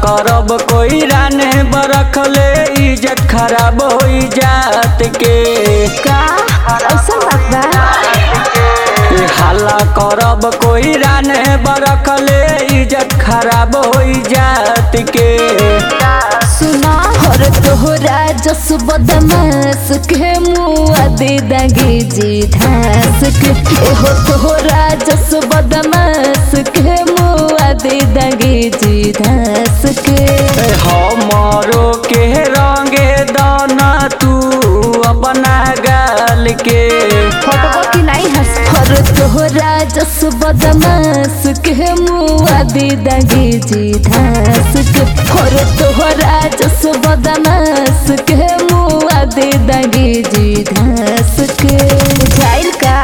करब कोई राने बरखले इज्जत खराब हो जात के का ऐसा बात बा ए हल्ला करब कोई राने बरखले इज्जत खराब हो जात के सुना हर तोहरा जस बदमाश के मुआ दे दागे जी धास के एहो तोहरा जस बदमाश के मुआ दे दागे जी धास के ए हमरो के रंगे दाना तू अपना गाल के फटबो कि नहीं हंस हर तोहरा जस बदमाश के मुआ दे दागे जी धास के हर तोहरा जस बदमाश के मुआ दे दागे जी धास के जाइल का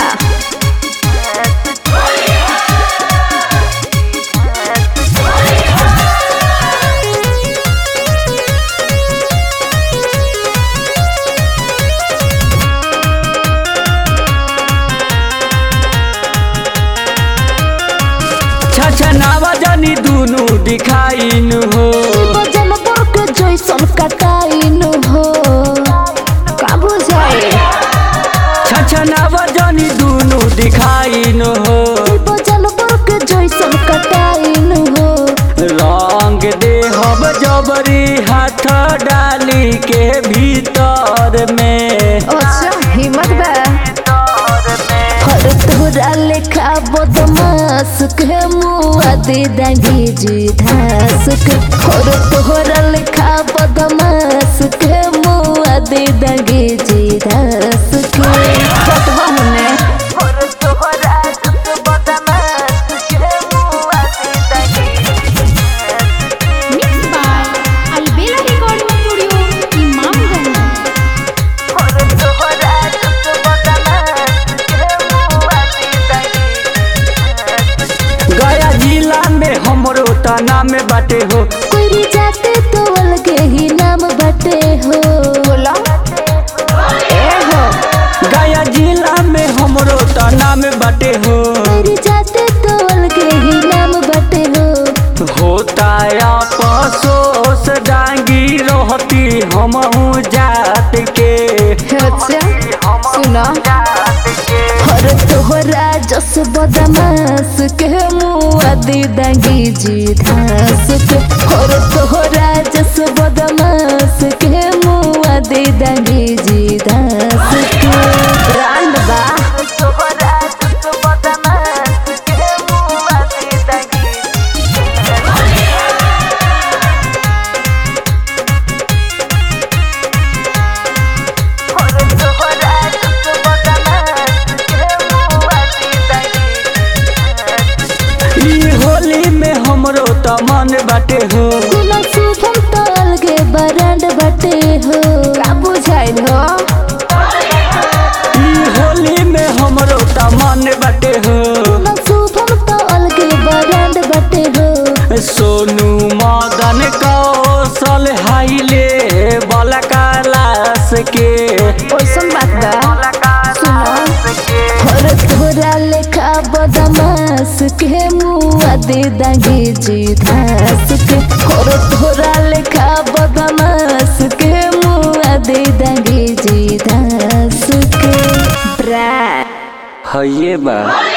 छछनावा जानी दुनु दिखाइन हो बजन बक जैसन कटाइन हो का बुझाए छछनावा जानी दुनु दिखाइन हो बजन बक जैसन कटाइन हो रंग देहब जबरी हाथ डाली के भीतर में अच्छा हिम्मत बा हर तोरा लेखा बदमाश के मुआ दे दागी जी धास के हर तोरा लेखा बदमाश के मुआ दे दागी जी धास के फटवा होने Mixed by Albela Recording Studio, Imamganj. गया जिला में हमरो तना में बाटे हो कोई जाते तो अलगे ही नाम बटे हो बोला ए हो गया जिला में हमरो तना में बाटे हो कोई जाते तो अलगे ही नाम बटे हो होता आपसोस डांगी रहती हमहू जात के अच्छा सुना हर तोहरा जस बदमाश के मुआ दे दागी जी धास के हर तोहरा जस बदमाश के मुआ दे दागी जी धास के ब्रांड बा ई होली में हमरो त मन बाटे हो गुना शुभम तो अलगे ब्रांड बटे हो का बुझाइल हो ई होली में हमरो त मन बाटे हो गुना शुभम तो अलगे ब्रांड बटे हो सोनू मदन कौशल हाइले बला कैलाश के ओइसन बात बा सुनो हर तोरा लेखा बदमाश के मुआ दे दागे जी धास के हर तोरा लेखा बदमाश के मुआ दे दागे जी धास के ब्रा हइए बा